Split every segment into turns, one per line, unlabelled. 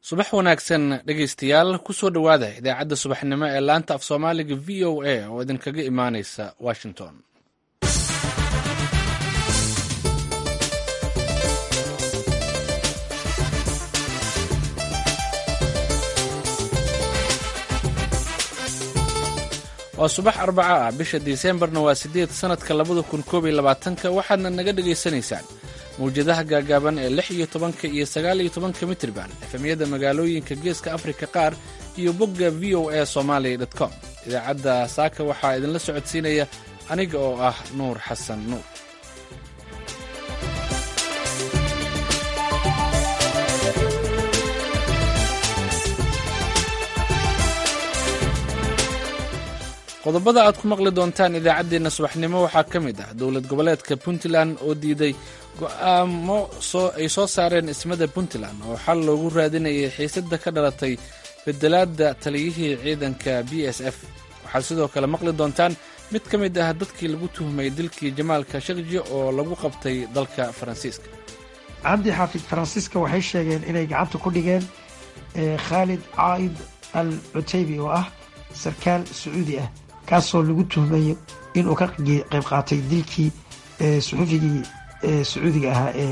subax wanaagsan dhegaystayaal kusoo dhowaada idaacadda subaxnimo ee laanta af soomaaliga v o a oo idinkaga imaanaysa washington waa subax arbaca ah bisha disembarna waa siddeed sannadka labada kun koob iyo labaatanka waxaadna naga dhegaysanaysaan mawjadaha gaagaaban ee lix iyo tobanka iyo sagaal iyo tobanka mitriban efemyada magaalooyinka geeska afrika qaar iyo bogga v o a somalia com idaacadda saaka waxaa idinla socodsiinaya aniga oo ah nuur xasan nuur qodobada aad ku maqli doontaan idaacaddeenna subaxnimo waxaa ka mid ah dowlad goboleedka puntland oo diiday go'aamo ay soo saareen ismada puntland oo xal loogu raadinayay xiisadda ka dhalatay bedelaadda taliyihii ciidanka b s f waxaad sidoo kale maqli doontaan mid ka mid ah dadkii lagu tuhmay dilkii jamaalka shakji oo lagu qabtay dalka faransiiska
cabdi xaafid faransiiska waxay sheegeen inay gacanta ku dhigeen khaalid caaid al cutaybi oo ah sarkaal sacuudi ah kaasoo lagu tuhmayo inuu ka qayb qaatay dilkii suxufigii sacuudiga ahaa ee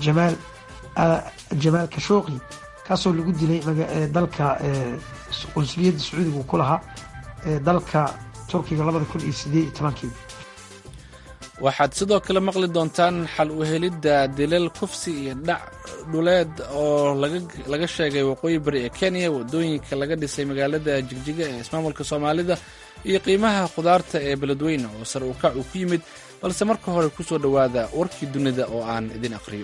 jamaal kashooqi kaasoo lagu dilay dalka qunsuliyadda sacuudiga uu ku lahaa dalka turkiga labada kun iyo sideed iyo tobankii
waxaad sidoo kale maqli doontaan xal u helidda dilal kufsi iyo dhac dhuleed oo laga sheegay waqooyi bari ee kenya waddooyinka laga dhisay magaalada jigjiga ee ismaamulka soomaalida iyo qiimaha khudaarta ee beledweyne oo sar u kac uu ku yimid balse marka hore ku soo dhowaada warkii dunida oo aan idin aqhriyo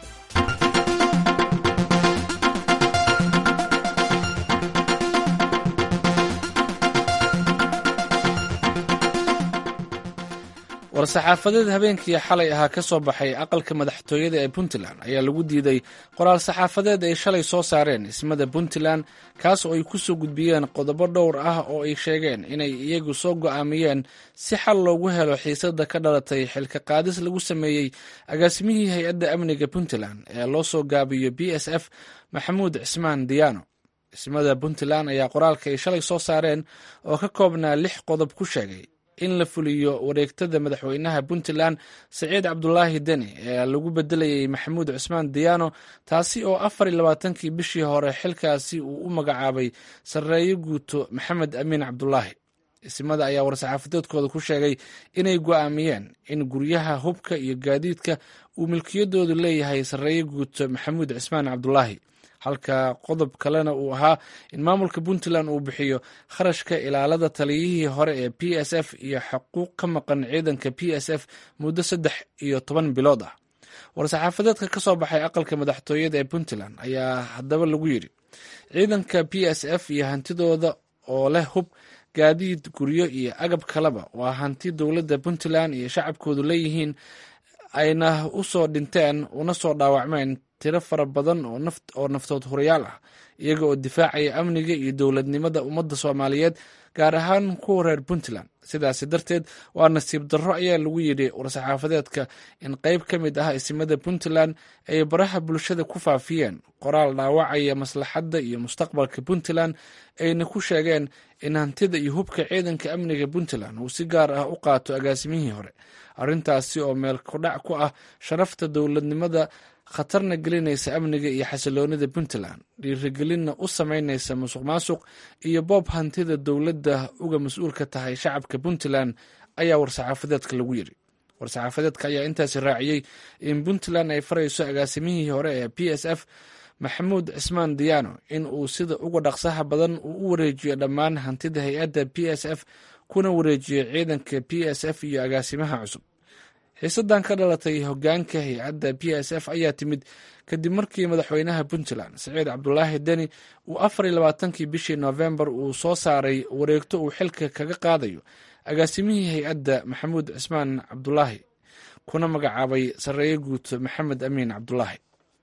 war-saxaafadeed habeenkii xalay ahaa ka soo baxay aqalka madaxtooyada ee puntland ayaa lagu diiday qoraal saxaafadeed ay shalay soo saareen ismada puntland kaas oo ay ku soo gudbiyeen qodobo dhowr ah oo ay sheegeen inay iyagu soo go'aamiyeen si xal loogu helo xiisadda ka dhalatay xilka qaadis lagu sameeyey agaasimihii hay-adda amniga puntland ee loo soo gaabiyo b s f maxamuud cismaan diyaano ismada puntland ayaa qoraalka ay shalay soo saareen oo ka koobnaa lix qodob ku sheegay in la fuliyo wareegtada madaxweynaha puntland saciid cabdulaahi deni ee lagu bedelayay maxamuud cusmaan diyaano taasi oo afar iyo labaatankii bishii hore xilkaasi uu u magacaabay sarreeyo guuto maxamed amiin cabdulaahi ismada ayaa war-saxaafadeedkooda ku sheegay inay go'aamiyeen in guryaha hubka iyo gaadiidka uu milkiyadoodu leeyahay sarreeyo guuto maxamuud cismaan cabdulaahi halka qodob kalena uu ahaa in maamulka puntland uu bixiyo kharashka ilaalada taliyihii hore ee p s f iyo xuquuq ka maqan ciidanka p s f muddo saddex iyo toban bilood ah war-saxaafadeedka ka soo baxay aqalka madaxtooyada ee puntland ayaa haddaba lagu yidhi ciidanka p s f iyo hantidooda oo leh hub gaadiid guryo iyo agab kaleba waa hanti dowladda puntland iyo shacabkoodu leeyihiin ayna u soo dhinteen una soo dhaawacmeen tiro fara badan oo naftood hurayaal ah iyaga oo difaacaya amniga iyo dowladnimada ummadda soomaaliyeed gaar ahaan kuwa reer puntland sidaasi darteed waa nasiib darro ayaa lagu yidhi war-saxaafadeedka in qayb ka mid ah isimada puntland ay baraha bulshada ku faafiyeen qoraal dhaawacaya maslaxadda iyo mustaqbalka puntland ayna ku sheegeen in hantida iyo hubka ciidanka amniga puntland uu si gaar ah u qaato agaasimihii hore arrintaasi oo meel kudhac ku ah sharafta dowladnimada khatarna gelinaysa amniga iyo xasiloonida puntland dhiirigelinna u samaynaysa musuq maasuq iyo boob hantida dowladda uga mas-uulka tahay shacabka puntland ayaa war-saxaafadeedka lagu yidhi war-saxaafadeedka ayaa intaasi raaciyey in puntland ay farayso agaasimihii hore ee p s f maxamuud cismaan diyaano in uu sida uga dhaqsaha badan uu u wareejiyo dhammaan hantida hay-adda p s f kuna wareejiyo ciidanka p s f iyo agaasimaha cusub xiisadan ka dhalatay hogaanka hay-adda p s f ayaa timid kadib markii madaxweynaha puntland saciid cabdulaahi deni uu afar iyo labaatankii bishii noofembar uu soo saaray wareegto uu xilka kaga qaadayo agaasimihii hay-adda maxamuud cismaan cabdulaahi kuna magacaabay sarreeyo guuto maxamed amiin cabdulaahi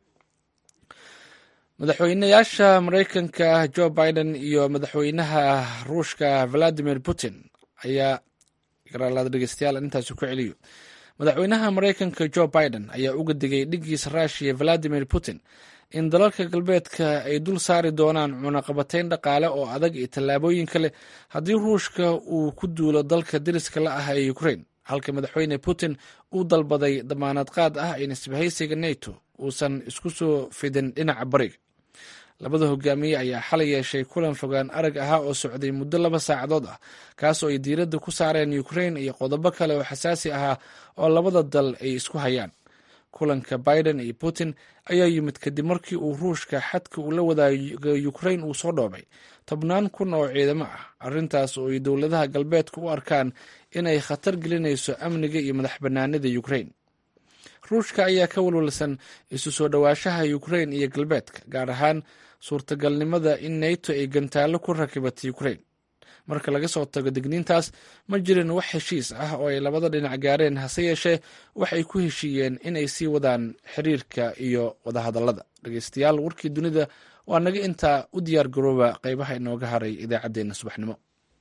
madaxweynayaasha mareykanka jo biden iyo madaxweynaha ruushka valadimir putin ayaa garaalada dhegeystayaal intaasi ku celiyo madaxweynaha mareykanka jo biden ayaa uga digay dhigiisa ruushiya valadimir putin in dalalka galbeedka ay dul saari doonaan cunaqabatayn dhaqaale oo adag iyo tallaabooyin kale haddii ruushka uu ku duulo dalka deriska la ah ee ukrain halka madaxweyne putin uu dalbaday damaanad qaad ah in isbahaysiga neto uusan isku soo fidin dhinaca bariga labada hogaamiye ayaa xalay yeeshay kulan fogaan arag ahaa oo socday muddo laba saacadood ah kaasoo ay diiradda ku saareen ukrain iyo qodobo kale oo xasaasi ahaa oo labada dal ay isku hayaan kulanka biden iyo putin ayaa yimid kadib markii uu ruushka xadka uu la wadaago ukrain uu soo dhoobay tobnaan kun oo ciidamo ah arrintaas oo ay dowladaha galbeedka u arkaan inay khatar gelinayso amniga iyo madax bannaanida ukrain ruushka ayaa ka walwalsan isu soo dhowaanshaha ukrain iyo galbeedka gaar ahaan suurtagalnimada in neto ay gantaallo ku rakibatay ukrain marka laga soo tago digniintaas ma jirin wax heshiis ah oo ay labada dhinac gaareen hase yeeshee waxay ku heshiiyeen in ay sii wadaan xiriirka iyo wadahadallada dhegeystayaal warkii dunida waa naga intaa u diyaar garooba qeybaha inooga haray idaacaddeenna subaxnimo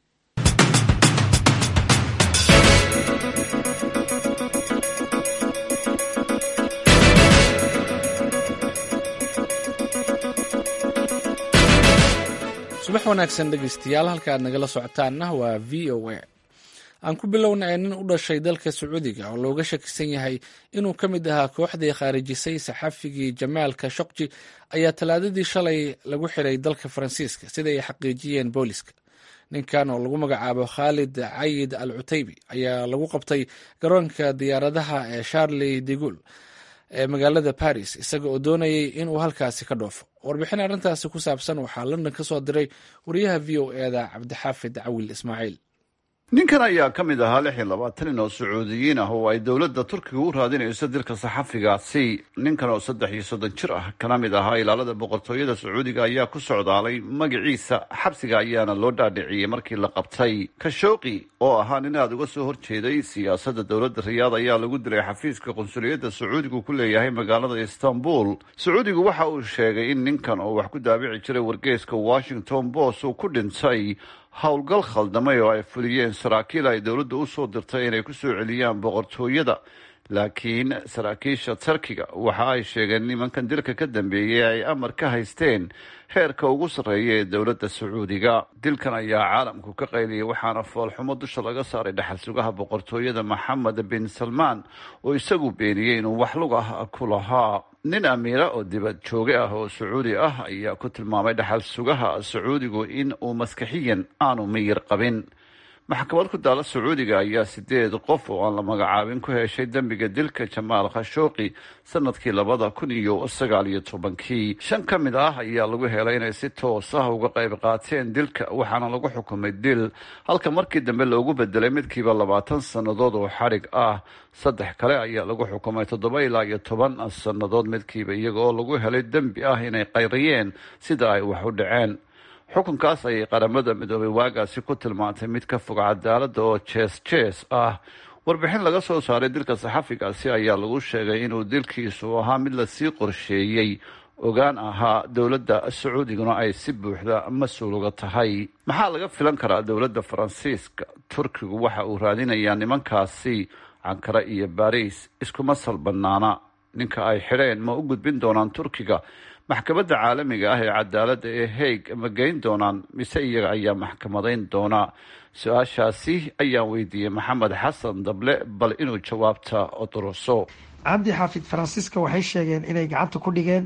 subax wanaagsan dhegeystayaal halka aad nagala socotaanna waa v o a aan ku bilownay nin u dhashay dalka sacuudiga oo looga shakisan yahay inuu ka mid ahaa kooxdii khaarijisay saxafigii jamaal kashokji ayaa talaadadii shalay lagu xiray dalka faransiiska sida ay xaqiijiyeen booliska ninkan oo lagu magacaabo khaalid cayid al cutaybi ayaa lagu qabtay garoonka diyaaradaha ee charley de gul ee magaalada baris isaga oo doonayay inuu halkaasi ka dhoofo warbixin arrintaasi ku saabsan waxaa london ka soo diray wariyaha v o eda cabdixaafid cawil ismaaciil
ninkan ayaa ka mid ahaa lix iyo labaatan nin oo sacuudiyiin ah oo ay dowladda turkiga u raadinayso dilka saxafigaasi ninkan oo saddex iyo soddon jir ah kana mid ahaa ilaalada boqortooyada sacuudiga ayaa ku socdaalay magaciisa xabsiga ayaana loo dhaadhiciyey markii la qabtay kashooqi oo ahaa nin aada uga soo horjeeday siyaasadda dowladda riyaad ayaa lagu dilay xafiiska qunsuliyadda sacuudigu ku leeyahay magaalada istanbul sacuudigu waxa uu sheegay in ninkan oo wax ku daabici jiray wargeeska washington post uu ku dhintay howlgal khaldamay oo ay fuliyeen saraakiil ay dowladda u soo dirtay inay ku soo celiyaan boqortooyada laakiin saraakiisha turkiga waxa ay sheegeen nimankan dilka ka dambeeyey ay amar ka haysteen heerka ugu sarreeya ee dowladda sacuudiga dilkan ayaa caalamku ka qayliyay waxaana foolxumo dusha laga saaray dhaxal sugaha boqortooyada maxamed bin salmaan oo isagu beeniyey inuu wax lug ah ku lahaa nin amiira oo dibad jooge ah oo sacuudi ah ayaa ku tilmaamay dhaxal sugaha sacuudigu in uu maskaxiyan aanu miyir qabin maxkamad ku daala sacuudiga ayaa sideed qof oo aan la magacaabin ku heshay dembiga dilka jamaal khashooqi sanadkii labada kun iyo sagaal iyo tobankii shan ka mid ah ayaa lagu helay inay si toos ah uga qayb qaateen dilka waxaana lagu xukumay dil halka markii dambe loogu bedelay midkiiba labaatan sannadood oo xadhig ah saddex kale ayaa lagu xukumay toddoba ilaa iyo toban sannadood midkiiba iyaga oo lagu helay dembi ah inay qayriyeen sida ay wax u dhaceen xukunkaas ayay qaramada midoobay waagaasi ku tilmaantay mid ka fog cadaaladda oo jees jees ah warbixin laga soo saaray dilka saxafigaasi ayaa lagu sheegay inuu dilkiisu ahaa mid lasii qorsheeyey ogaan ahaa dowladda sacuudiguna ay si buuxda mas-uul uga tahay maxaa laga filan karaa dowladda faransiiska turkigu waxa uu raadinayaa nimankaasi cankara iyo baris iskuma salbanaana ninka ay xidheen ma u gudbin doonaan turkiga maxkamadda caalamiga ah ee cadaaladda ee haig ma geyn doonaan mise iyaga ayaa maxkamadayn doona su-aashaasi ayaan weydiiyey maxamed xasan dable bal inuu jawaabta oduruso
cabdi xaafid faransiiska waxay sheegeen inay gacanta ku dhigeen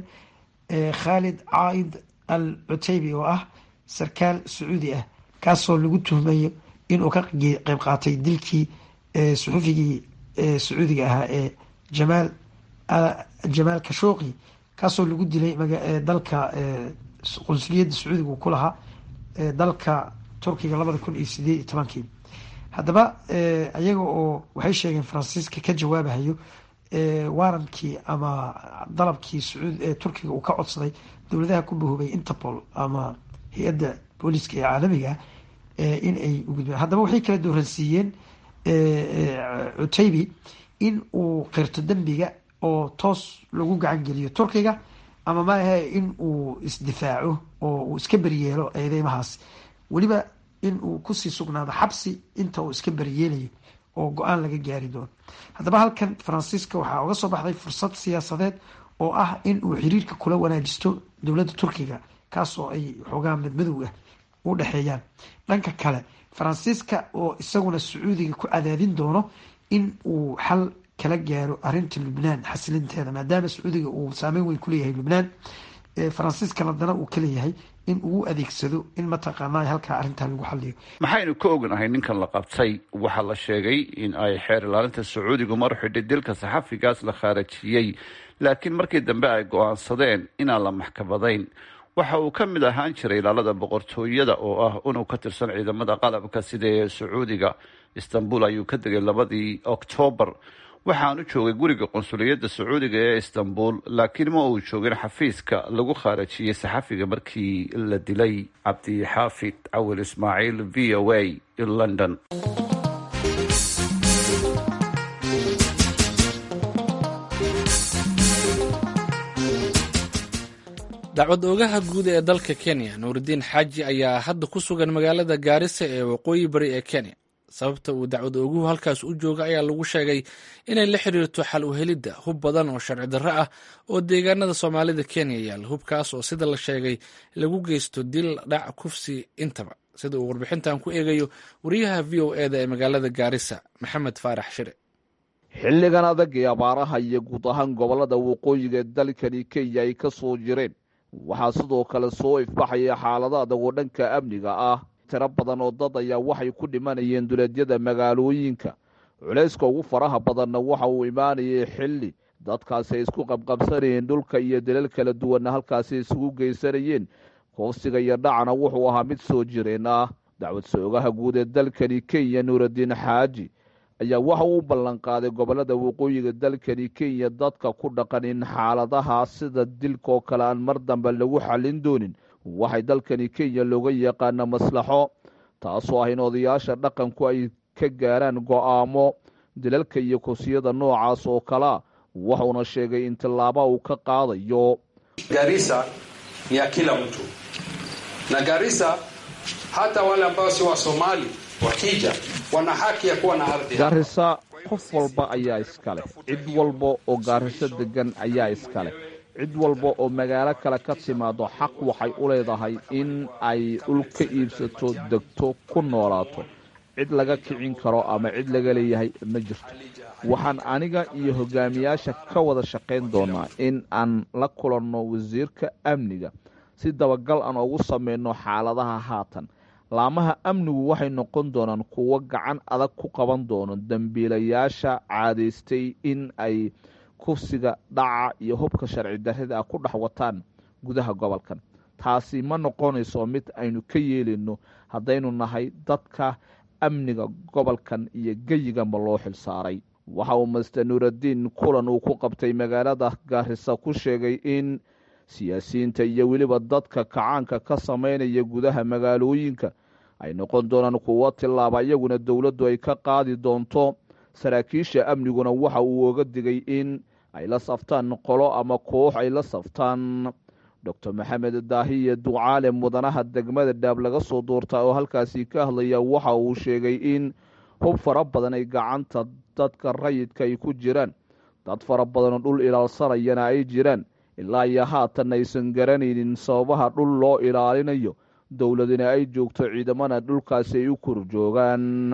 khaalid caaid al cutaybi oo ah sarkaal sacuudi ah kaasoo lagu tuhmayo inuu ka qeyb qaatay dilkii suxufigii sacuudiga ahaa ee jamaal jamaal kashooqi kaasoo lagu dilay dalka qunsuliyadda sacuudiga uu ku lahaa dalka turkiga labada kun iyo sideed iyo tobankii haddaba iyaga oo waxay sheegeen faransiiska ka jawaabahayo waarankii ama dalabkii sacuud turkiga uu ka codsaday dowladaha ku bahoobay interpol ama hay-adda booliiska ee caalamiga in ay ugudbeen haddaba waxay kala dooransiiyeen cutaybi in uu qirto dembiga oo toos lagu gacan geliyo turkiga ama maahe in uu isdifaaco oo uu iska beryeelo eedeymahaas weliba in uu kusii sugnaado xabsi inta uu iska beryeelayo oo go-aan laga gaari doono haddaba halkan faransiiska waxaa uga soo baxday fursad siyaasadeed oo ah in uu xiriirka kula wanaajisto dowladda turkiga kaasoo ay xoogaa madmadow ah u dhexeeyaan dhanka kale faransiiska oo isaguna sacuudiga ku cadaadin doono in uu xal kala gaaro arinta lubnaan xasilinteeda maadaama sacuudiga uu saameyn weyn kuleeyahay lubnaan faransiiskana dana uu ka leeyahay in uu adeegsado in mataqaana halkaa arrintaa lagu xaliyo
maxaynu ka ognahay ninkan la qabtay waxaa la sheegay in ay xeer ilaalinta sacuudigu mar xidhay dilka saxafigaas la khaarajiyey laakiin markii dambe ay go-aansadeen inaan la maxkamadayn waxa uu ka mid ahaan jiray ilaalada boqortooyada oo ah inuu ka tirsan ciidamada qalabka sida ee sacuudiga istanbul ayuu ka degay labadii oktoobar waxaanu joogay guriga qunsuliyadda sacuudiga ee istanbul laakiin ma uu joogin xafiiska lagu khaarajiyey saxafiga markii la dilay cabdixaafid cawil ismaaciil v o a london
dacwad oogaha guud ee dalka kenya nuuridiin xaaji ayaa hadda ku sugan magaalada gaarisa ee waqooyi bari ee kenya sababta uu dacwad ooguhu halkaas u jooga ayaa lagu sheegay inay la xiriirto xal u helidda hub badan oo sharci darro ah oo deegaanada soomaalida kenya yaalla hubkaas oo sida la sheegay lagu geysto dil dhac kufsi intaba sida uu warbixintan ku eegayo wariyaha v o eda ee magaalada gaarisa maxamed faarax shire
xilligan adag ee abaaraha iyo guud ahaan gobollada waqooyiga ee dalkani kenya ay ka soo jireen waxaa sidoo kale soo ifbaxaya xaalado adag oo dhanka amniga ah tiro badan oo dad ayaa waxay ku dhimanayeen duleedyada magaalooyinka culayska ugu faraha badanna waxa uu imaanayay xilli dadkaasi ay isku qabqabsanayeen dhulka iyo dalal kala duwanna halkaasi isugu geysanayeen koofsiga iyo dhacna wuxuu ahaa mid soo jireen ah dacwad soogaha guud ee dalkani kenya nuuraddiin xaaji ayaa waxa uu u ballanqaaday gobollada waqooyiga dalkani kenya dadka ku dhaqan in xaaladaha sida dilkaoo kale aan mar dambe lagu xallin doonin waxay dalkani kenya looga yaqaana maslaxo taasoo ah in odayaasha dhaqanku ay ka gaaraan go-aamo dilalka iyo kursiyada noocaas oo kalea wuxuuna sheegay in tillaaba uu ka qaadayo
Garissa ni ya kila mtu na Garissa hata wale ambao si wa Somali wakija wana haki ya kuwa na ardhi.
gaarisa qof walba ayaa iskale cid walba oo gaariso degan ayaa iskale cid walba oo magaalo kale ka timaado xaq waxay u leedahay in ay dhul ka iibsato degto ku noolaato cid laga kicin karo ama cid laga leeyahay ma jirto waxaan aniga iyo hogaamiyaasha ka wada shaqayn doonaa in aan la kulanno wasiirka amniga si dabagal aan ugu samayno xaaladaha haatan laamaha amnigu waxay noqon doonaan kuwo gacan adag ku qaban doono dembiilayaasha caadaystay in ay kufsiga dhaca iyo hubka sharci darrida ah ku dhex wataan gudaha gobolkan taasi ma noqonayso mid aynu ka yeelayno haddaynu nahay dadka amniga gobolkan iyo geyiganba loo xilsaaray waxa uu master nuuraddiin kulan uu ku qabtay magaalada gaarisa ku sheegay in siyaasiyiinta iyo weliba dadka kacaanka ka samaynaya gudaha magaalooyinka ay noqon doonaan kuwo tillaaba iyaguna dowladdu ay ka qaadi doonto saraakiisha amniguna waxa uu oga digay in ay la saftaan qolo ama koox ay la saftaan doctor maxamed daahiye ducaale mudanaha degmada dhaab laga soo doortaa oo halkaasi ka hadlaya waxa uu sheegay in hub fara badan ay gacanta dadka rayidka ay ku jiraan dad fara badanoo dhul ilaalsanayana ay jiraan ilaa iyo haatan aysan garanaynin sababaha dhul loo ilaalinayo dowladina ay joogto ciidamana dhulkaasi ay u kor joogaan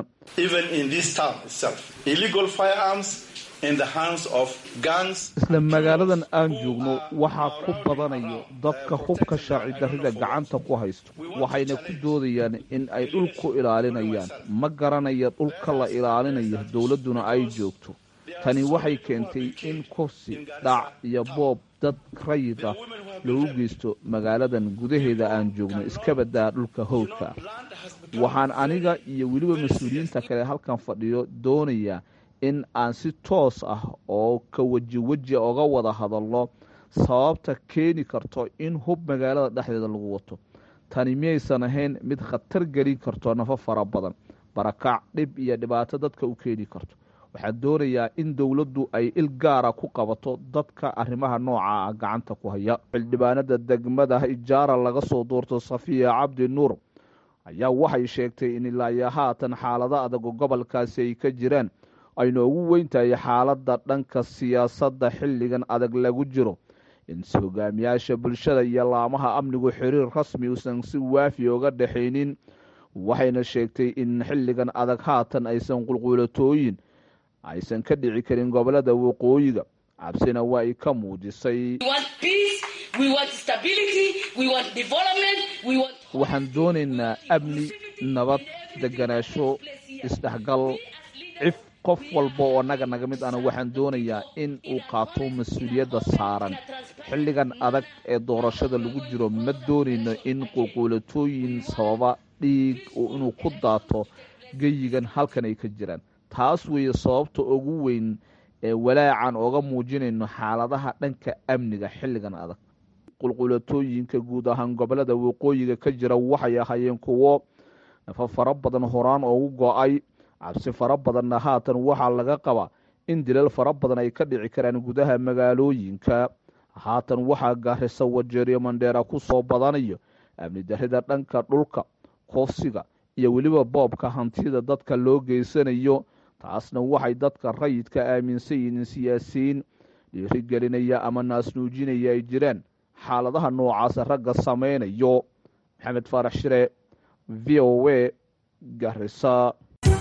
isla magaaladan aan joogno waxaa ku badanayo dadka hubka sharci darrida gacanta ku haysto waxayna ku doodayaan in ay dhul ku ilaalinayaan ma garanaya dhulka la ilaalinayo dowladduna ay joogto tani waxay keentay in kursi dhac iyo boob dad rayid ah loogu geysto magaaladan gudaheeda aan joogno iska badaa dhulka howdka waxaan aniga iyo weliba mas-uuliyiinta kale halkan fadhiyo doonayaa in aan si toos ah oo ka weji weji oga wada hadalno sababta keeni karto in hub magaalada dhexdeeda lagu wato tani miyaysan ahayn mid khatar gelin karto nafo fara badan barakac dhib iyo dhibaato dadka u keeni karto waxaa doonayaa in dowladdu ay il gaara ku qabato dadka arrimaha nooca ah gacanta ku haya xildhibaanada degmada ijaara laga soo doorto safiya cabdi nuur ayaa waxay sheegtay in ilaayo haatan xaalado adag oo gobolkaasi ay ka jiraan ayna ugu weyn tahay xaaladda dhanka siyaasadda xilligan adag lagu jiro in hogaamiyaasha bulshada iyo laamaha amnigu xiriir rasmi uusan si waafi oga dhexaynin waxayna sheegtay in xilligan adag haatan aysan qulquulatooyin aysan ka dhici karin gobolada waqooyiga cabsina waa ay ka muujisay waxaan doonaynaa amni nabad deganaasho isdhexgal cif qof walba oo naga naga mid ana waxaan doonayaa in uu qaato mas-uuliyadda saaran xilligan adag ee doorashada lagu jiro ma doonayno in qulquulatooyin sababa dhiig inuu ku daato geyigan halkan ay ka jiraan taas weeye sababta ugu weyn ee walaacan ooga muujinayno xaaladaha dhanka amniga xilligan adag qulquulatooyinka guud ahaan gobolada waqooyiga ka jira waxay ahaayeen kuwo nafa fara badan horaan oogu go-ay cabsi fara badanna haatan waxaa laga qabaa in dilal fara badan ay ka dhici karaan gudaha magaalooyinka haatan waxaa gaarisa wajeeriyo mandheera ku soo badanayo amni darrida dhanka dhulka koofsiga iyo weliba boobka hantida dadka loo geysanayo taasna waxay dadka rayidka aaminsan yihiin siyaasiyiin dhiirigelinaya ama naasnuujinaya ay jiraan xaaladaha noocaasa ragga samaynayo maxamed faarax shire v o a garisa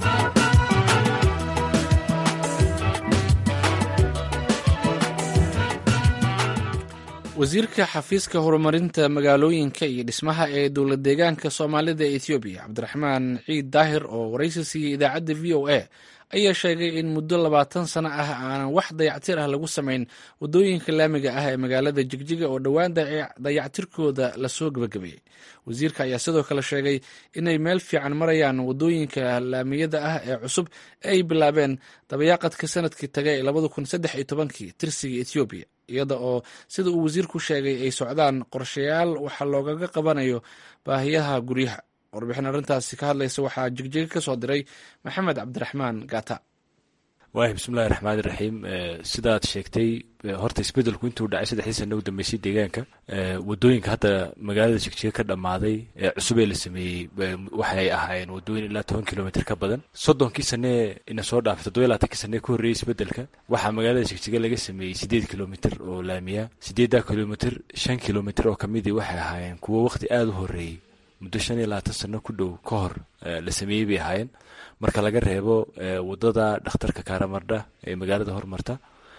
wasiirka xafiiska horumarinta magaalooyinka iyo dhismaha ee dowlad deegaanka soomaalida ee ethoobiya cabdiraxmaan ciid daahir oo waraysi siiyey idaacadda v o a ayaa sheegay in muddo labaatan sano ah aanan wax dayactir ah lagu samayn wadooyinka laamiga ah ee magaalada jigjiga oo dhowaan dayactirkooda lasoo gebagabeeyey wasiirka ayaa sidoo kale sheegay inay meel fiican marayaan wadooyinka laamiyada ah ee cusub ee ay bilaabeen dabayaaqadka sanadkii tagay ee labada kun saddex iyo tobankii tirsiga ethoobiya iyada oo sida uu wasiirku sheegay ay socdaan qorshayaal waxa loogaga qabanayo baahiyaha guryaha warbixin arrintaasi ka hadlaysa waxaa jigjiga ka soo diray maxamed cabdiraxmaan gata
waahi bismillahi raxmaani raxiim sidaad sheegtay horta isbedelku intuu dhacay saddexdii sana u dambeysay deegaanka wadooyinka hadda magaalada jigjiga ka dhammaaday ee cusub ee la sameeyey waxay ahaayeen wadooyin ilaa toban kilomitr ka badan soddonkii sanee ina soo dhaafay toddoba labaatankii sanee ka horreeyey isbedelka waxaa magaalada jigjiga laga sameeyey siddeed kilomitr oo laamiya siddeeddaa kilomitr shan kilomitr oo kamidii waxay ahaayeen kuwo waqti aada u horreeyey muddo shan iyo labaatan sano ku dhow ka hor la sameeyey bay ahaayeen marka laga reebo wadada dhakhtarka karamardha ee magaalada hormarta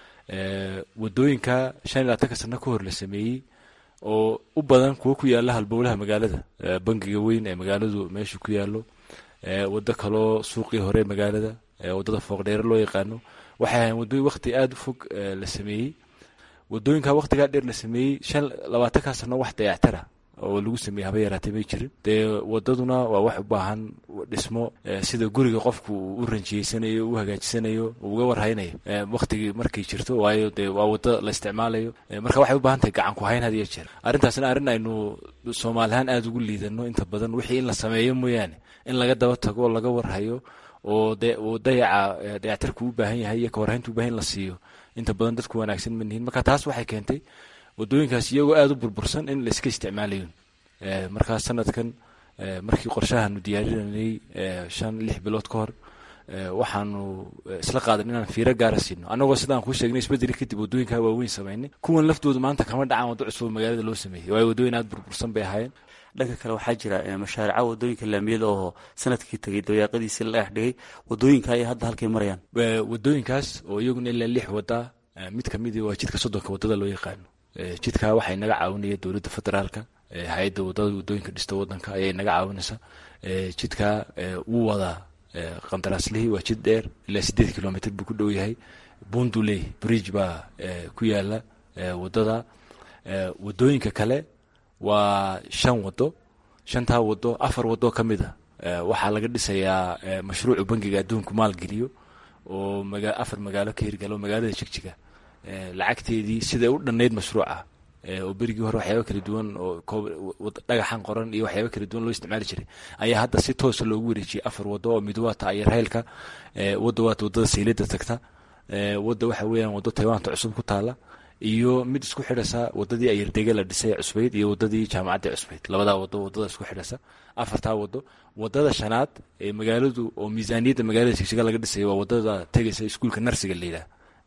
wadooyinka shan iyo labaatanka sano ka hor la sameeyey oo u badan kuwo ku yaala halbowlaha magaalada bangiga weyn ee magaaladu meeshu ku yaalo wado kaloo suuqii hore magaalada wadada fooqdheere loo yaqaano waxay ahayn wadooyin waqti aada u fog la sameeyey wadooyinka waqtigaa dheer la sameeyey shan labaatankaa sano wax dayactara oo lagu sameeyey haba yaraatay may jirin dee wadaduna waa wax u baahan dhismo sida guriga qofku uu u ranjiyeysanayo u hagaajisanayo uga warhaynayo waktigii markay jirto waayo dee waa wado la isticmaalayo marka waxay u baahan tahay gacan ku hayn had iyo jeer arrintaasna arrin aynu soomaalihaan aada ugu liidano inta badan wixii in la sameeyo mooyaane in laga daba tago oo laga warhayo oo de uu dayaca dayactarku u baahan yahay iyo kawarhayntu u bahan in la siiyo inta badan dadku wanaagsan ma nihin marka taas waxay keentay wadooyinkaas iyagoo aada u burbursan in laiska isticmaalayo markaa sanadkan markii qorshahaanu diyaarinanay shan lix bilood ka hor waxaanu isla qaadan inaan fiiro gaara siino annagoo sidaan kuu sheegnay isbedeli kadib wadooyinkaa waaweyn samaynay kuwan laftooda maanta kama dhacaan waddo cusub magaalada loo sameeyey waayo wadooyin aada burbursan bay ahaayeen
dhanka kale waxaa jira mashaarica wadooyinka laamiyada oo sanadkii tagay dawayaaqadiisii la dhex dhigay wadooyinka ayay hadda halkay marayaan
wadooyinkaas oo iyaguna ilaa lix wada mid kamidi waa jidka soddonka wadada loo yaqaano jidka waxay naga caawinaya dowladda federaalka hay-adda wadada wadooyinka dhista wadanka ayay naga caawinaysaa jidka wuu wadaa qandaraaslihii waa jid dheer ilaa sideed kilomitr buu ku dhow yahay bunduley bridge baa ku yaala wadada wadooyinka kale waa shan wado shantaa wado afar wado ka mid a waxaa laga dhisayaa mashruucu bangiga adduunku maalgeliyo oo afar magaalo ka hirgalo magaalada jigjiga lacagteedii siday u dhannayd mashruuca oo berigii hore waxyaaba kala duwan oo dhagaxan qoran iyo waxyaaba kala duwan loo isticmaali jiray ayaa hadda si toosa loogu wareejiyey afar wado oo mid waata ayarheylka wadda waata wadada saylada tagta wadda waxa weeyaan waddo taywaanta cusub ku taala iyo mid isku xidhasa wadadii ayardege la dhisay cusbayd iyo wadadii jaamacadda cusbayd labadaa wado wadada isku xidhasa afartaa wado wadada shanaad ee magaaladu oo miisaaniyadda magaalada jigjiga laga dhisay waa wadada tegaysa iskuulka narsiga layidhaah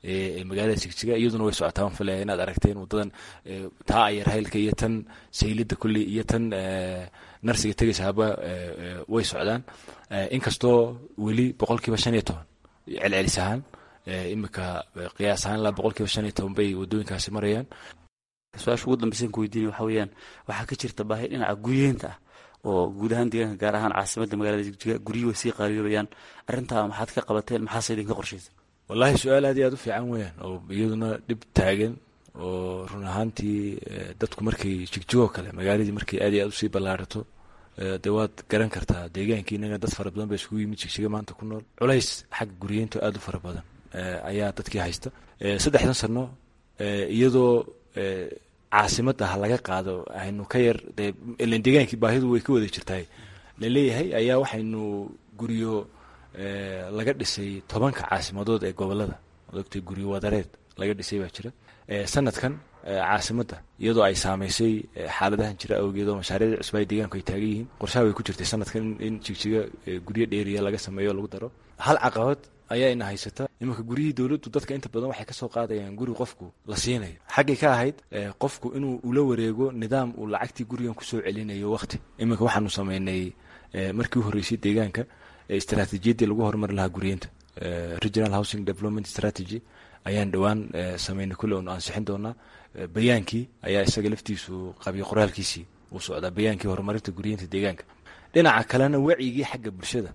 ee magaalada jigjiga iyaduna way socotaa waan filaya inaad aragteen wadadan taa ayarhaylka iyo tan saylida kulley iyo tan narsiga tegaysa haba way socdaan inkastoo weli boqol kiiba shan iyo toban celcelis ahaan imika qiyaas ahaan ilaa boqol kiiba shan iyo toban bay wadooyinkaasi marayaan
su-aasha ugu dambaysan ku weydiinay waxa weeyaan waxaa ka jirta baahi dhinaca guryeenta ah oo guud ahaan deegaanka gaar ahaan caasimadda magaalada jigjiga guryuhu way sii qaaliyobayaan arrintaa maxaad ka qabateen maxaase idinka qorshaysan
wallaahi su-aal aad iyo aad u fiican weeyaan oo iyaduna dhib taagan oo run ahaantii dadku markay jigjigoo kale magaaladii markay aad iyo aad usii ballaarato dee waad garan kartaa deegaankii inaga dad fara badan ba iskugu yimid jigjiga maanta ku nool culays xagga guryeynta aad u fara badan ayaa dadkii haysta saddexdan sano iyadoo caasimadda ha laga qaado aynu ka yar dee ilan deegaankii baahidu way ka wada jirtaay laleeyahay ayaa waxaynu guryo laga dhisay tobanka caasimadood ee gobolada odogtay guryo wadareed laga dhisay baa jira sanadkan caasimadda iyadoo ay saamaysay xaaladahan jira awgeed oo mashaariicda cusub ay deegaanku ay taagan yihiin qorshaha way ku jirtay sanadkan in jigjiga guryo dheeriya laga sameeyo o lagu daro hal caqabad ayaa ina haysata imanka guryihii dowladdu dadka inta badan waxay kasoo qaadayaan guri qofku la siinayo xaggay ka ahayd qofku inuu ula wareego nidaam uu lacagtii gurigan kusoo celinayo waqti iminka waxaanu sameynay markii u horreysay deegaanka istaraatiijiyaddii lagu horumari lahaa guryeynta regional housing development strategy ayaan dhowaan sameynay kulle onu ansixin doonaa bayaankii ayaa isaga laftiisu qabiyo qoraalkiisii uu socdaa bayaankii horumarinta guryeynta deegaanka dhinaca kalena wacigii xagga bulshada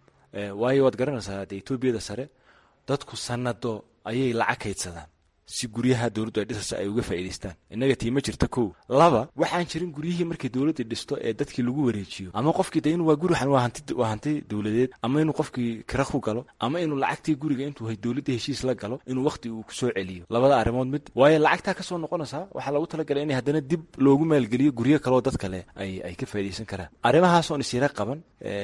waayo waad garanaysaa dee etoobiyada sare dadku sanado ayay lacag kaydsadaan si guryaha dowladdu ay dhisaysa ay uga faa'idaystaan innaga tii ma jirta kow laba waxaan jirin guryihii markay dowladda dhisto ee dadkii lagu wareejiyo ama qofkii de inu waa guri waa hanti waa hanti dowladeed ama inuu qofkii kira ku galo ama inuu lacagtii guriga intuu hay dowladda heshiis la galo inuu waqti uu kusoo celiyo labada arrimood mid waayo lacagtaa kasoo noqonaysaa waxaa lagu talagalay in haddana dib loogu maalgeliyo guryo kaleoo dad kale ay ay ka faa'iidaysan karaan arrimahaas oon isyara qaban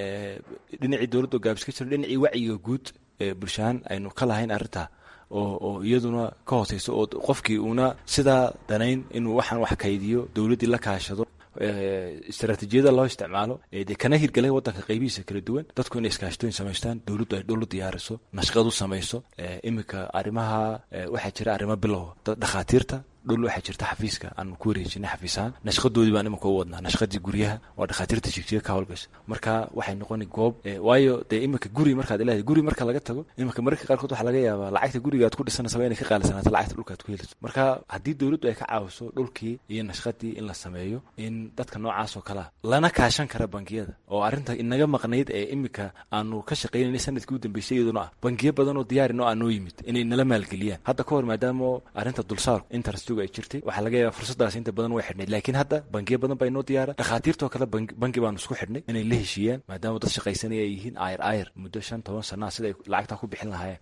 dhinacii dowladda oo gaabis ka jiro dhinacii wacyiga guud ee bulshahaan aynu ka lahayn arrintaa oo oo iyaduna ka hooseyso oo qofkii uuna sidaa danayn inuu waxaan wax kaydiyo dowladdii la kaashado istaraatiijiyada loo isticmaalo dee kana hirgalay wadanka qaybihiisa kala duwan dadku inay iskaashtooyin samaystaan dowladdu ay dhul u diyaariso nashqadu samayso iminka arrimaha waxaa jira arrimo bilow dhakhaatiirta dhul waxaa jirta xafiiska aanu ku wareejinay xafiisahaan nashqadoodii baan iminka u wadnaa nashqadii guryaha waa dhakhaatiirta jigjiga ka howlgasha marka waxay noqoni goob waayo dee iminka guri markaad ilahay guri marka laga tago iminka mararka qaarkood waxaa laga yaabaa lacagta guriga aad ku dhisanaysaa inay ka qaalisanaato lacagta dhulka aad ku helayso marka haddii dowladdu ay ka caawiso dhulkii iyo nashqadii in la sameeyo in dadka noocaas oo kalea lana kaashan kara bangiyada oo arrinta inaga maqnayd ee iminka aanu ka shaqaynanay sanadkii u dambeysay iyaduna ah bangiyo badan oo diyaarin oo aan noo yimid inay nala maalgeliyaan hadda ka hor maadaama arrinta dulsaarku interest ay jirtay waxaa laga yaaba fursadaas inta badan way xidhnayd laakiin hadda bangiyo badan baa inoo diyaara dhakhaatiirtoo kale bangi baanu isku xidhnay inay la heshiiyaan maadaama dad shaqaysanaya ay yihiin ayr ayr muddo shan toban sanaa sida ay lacagtaa ku bixin lahaayeen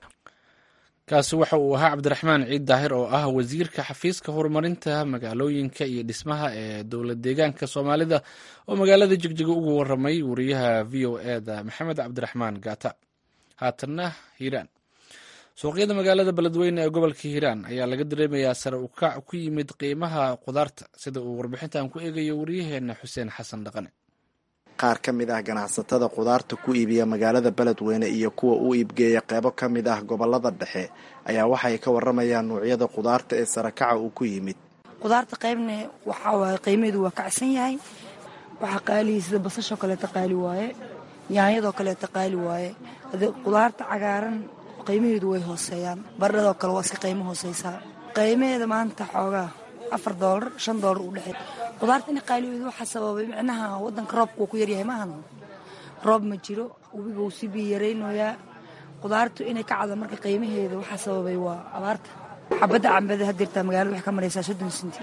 kaasi waxa uu ahaa cabdiraxmaan ciid daahir oo ah wasiirka xafiiska horumarinta magaalooyinka iyo dhismaha ee dowlad deegaanka soomaalida oo magaalada jigjiga ugu waramay wariyaha v o e da maxamed cabdiraxmaan gaata haatanna hiiraan suuqyada magaalada beledweyne ee gobolka hiiraan ayaa laga dareemayaa sare u kac ku yimid qiimaha qudaarta sida uu warbixintan ku eegayo waryaheena xuseen xasan dhaqane
qaar ka mid ah ganacsatada qudaarta ku iibiya magaalada beledweyne iyo kuwa u iibgeeya qeybo ka mid ah gobolada dhexe ayaa waxay ka waramayaan nuucyada qudaarta ee sarakaca uu ku yimid
qudaarta qaybna waxaa waaye qiimaheedu waa kacsan yahay waxaa qaalihi sida basashoo kaleeta qaali waaye yaanyadoo kaleeta qaali waaye qudaarta cagaaran qiimaheedu way hooseeyaan baradhadoo kale waa iska qiimo hooseysaa qiimaheeda maanta xoogaa afar doolar shan doolar u dhexey qudaarta in qaaligeedu waxaa sababay micnaha wadanka roobka uu ku yaryahay maahan roob ma jiro webiga uu si biyo yaraynayaa qudaartu inay ka cada marka qiimaheeda waxaa sababay waa abaarta xabadda cambada hadirtaa magaalada waxay ka maraysaa soddon sinti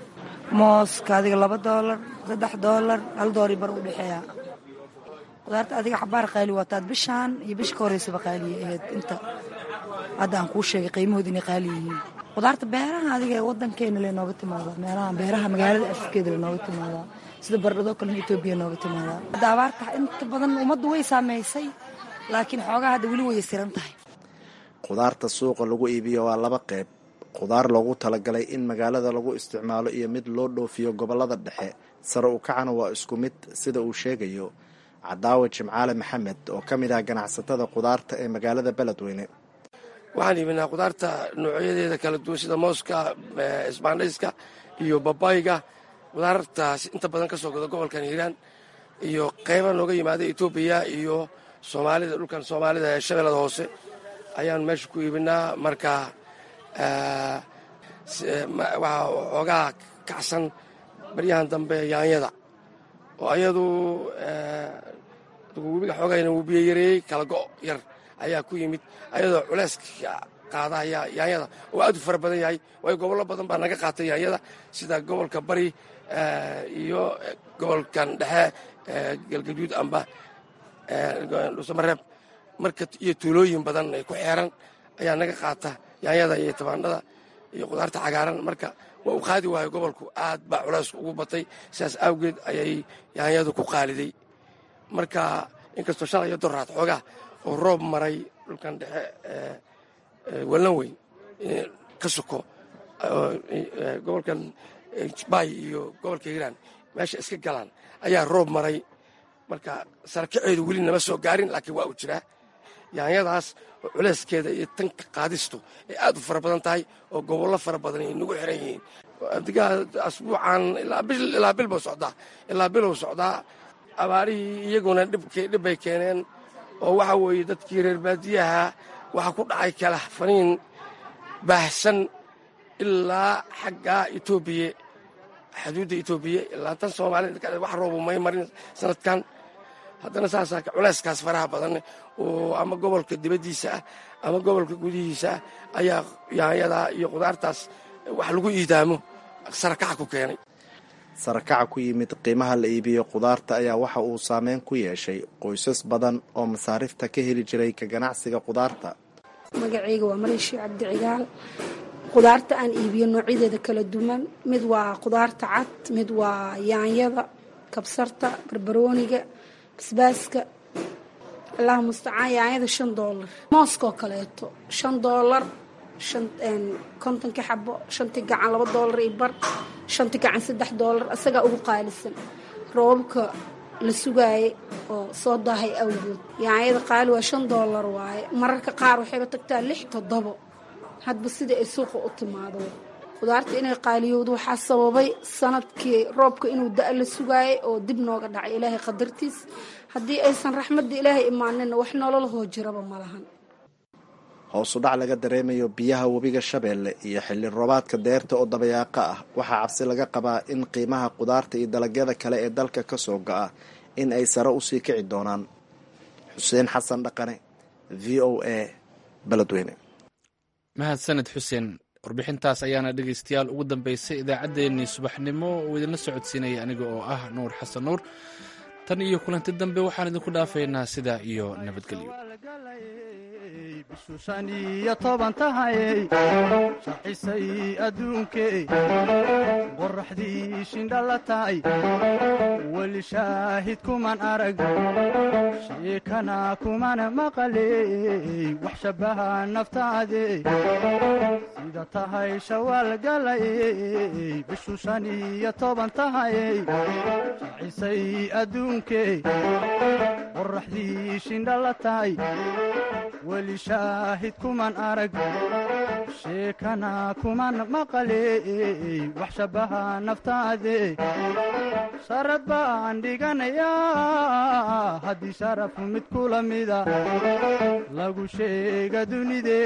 mooska adiga laba doolar saddex doolar hal doori bar u dhexeeya qudaarta adiga xabaar qaali waataad bishaan iyo bisha ka horeysaba qaaliya ahayd inta hadda aan kuu sheegay qiimahooda inay qaali yihiin qudaarta beeraha adiga ee wadankeena le nooga timaadaa meelaha beeraha magaalada afkeeda le nooga timaadaa sida bardhadoo kalena etoobiya nooga timaadaa hadda abaarta inta badan ummaddu way saameysay laakiin xoogaa hadda weli way siran tahay
qudaarta suuqa lagu iibiyo waa laba qeyb qudaar loogu talagalay in magaalada lagu isticmaalo iyo mid loo dhoofiyo gobolada dhexe sare u kacana waa isku mid sida uu sheegayo cadaawe jimcaale maxamed oo ka mid ah ganacsatada qudaarta ee magaalada beledweyne
waxaan iibinaa khudaarta noocyadeeda kala duwan sida mooska isbaandhayska iyo babayga khudaartaas inta badan ka soo gada gobolkan hiiraan iyo qayba nooga yimaada etoobiya iyo soomaalida dhulkan soomaalida ee shabeellada hoose ayaan meesha ku iibinaa marka waxaa xoogaa kacsan baryahan dambe yaanyada oo ayadu webiga xoogayna wuu biyo yareeyey kala go' yar ayaa ku yimid ayadoo culeyska qaadaya yaanyada oo aad u fara badan yahay waayo gobollo badan baa naga qaatay yaanyada sida gobolka bari iyo gobolkan dhexe galgaduud amba dhuusamareeb marka iyo tuulooyin badan ay ku xeeran ayaa naga qaata yaanyada iyo tabaandhada iyo khudaarta cagaaran marka waa u qaadi waayo gobolku aad baa culaysku ugu batay sidaas awgeed ayay yaanyadu ku qaaliday marka inkastoo shalay iyo doraad xoogaa oo roob maray dhulkan dhexe wallan weyn ka soko gobolkan jbaay iyo gobolka hiiraan meesha iska galaan ayaa roob maray marka sarakaceedu weli nama soo gaarin laakiin waa uu jiraa yaanyadaas oo culeyskeeda iyo tanka qaadistu ay aad u fara badan tahay oo gobollo fara badan ay nagu xiran yihiin adigaa asbuucan ilaa bil buu socdaa ilaa biluu socdaa abaarihii iyaguna dhibbay keeneen oo waxa weeye dadkii reer baadiyaha waxaa ku dhacay kala faniin baahsan ilaa xagga etoobiya xuduudda etoobiya ilaa tan soomaalida wax roobu may marin sanadkan haddana saasaa culeyskaas faraha badan oo ama gobolka dibaddiisa ah ama gobolka gudihiisa ah ayaa yaanyada iyo khudaartaas wax lagu iidaamo sarakaca ku keenay
sarakaca ku yimid qiimaha la iibiyo khudaarta ayaa waxa uu saameyn ku yeeshay qoysas badan oo masaarifta ka heli jiray ka ganacsiga khudaarta
magacayga waa mariishi cabdi cigaal khudaarta aan iibiyo noocyadeeda kala duwan mid waa khudaarta cad mid waa yaanyada kabsarta barbarooniga basbaaska allaha mustacaan yaanyada shan doolar mooskoo kaleeto shan doolar kontonki xabo shanti gacan laba doolar iyo bar shanti gacan saddex doolar isagaa ugu qaalisan roobabka la sugaayay oo soo daahay awgood yaanyada qaali waa shan doolar waaye mararka qaar waxayba tagtaa lix toddobo hadba sida ay suuqa u timaado khudaarta inay qaaliyowdo waxaa sababay sanadkii roobka inuu da- la sugaayay oo dib nooga dhacay ilaahay qadartiis haddii aysan raxmadda ilaahay imaaninna wax nololahoo jiraba ma lahan
hoosu dhac laga dareemayo biyaha webiga shabeelle iyo xilli roobaadka deerta oo dabayaaqa ah waxaa cabsi laga qabaa in qiimaha khudaarta iyo dalagyada kale ee dalka ka soo go-a in ay sare usii kici doonaan xuseen xasan dhaqane v o a beledweyne
mahadsaned xuseen warbixintaas ayaana dhegaystayaal ugu dambeysay idaacaddeenii subaxnimo uu idinla socodsiinaya aniga oo ah nuur xasan nuur tan iyo kulanti dambe waxaan idinku dhaafaynaa sidaa iyo nabadgelyo
shan iyo toban tahayey shaxisay adduunkey qorraxdii shindhala tahay weli shaahid kuman arag sheekana kumana maqaley wax shabbaha naftaade sida tahay shawaal galayey bishu shan iyo toban tahayey shaxisay adduunkey qorraxdii shindhala tahay weli shaahid kuman arag sheekana kuman maqaley wax shabbaha naftaade sharad baan dhiganayaa haddii sharafu mid kula mida lagu sheega dunide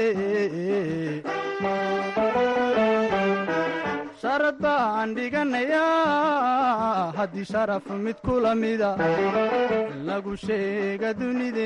sharad baan dhiganayaa haddii sharaf mid kula mida lagu sheega dunide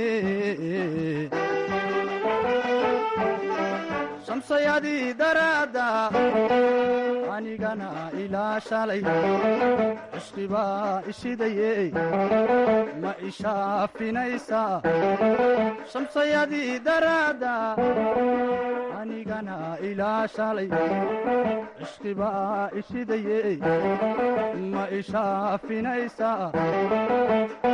shamsayadii daraadda anigana ilaa shalay cishqibaa ishidaye ma ishaafinaysaa shamsayadii daraadda anigana ilaa shalay cishqibaa ishidaye ma ishaafinaysaa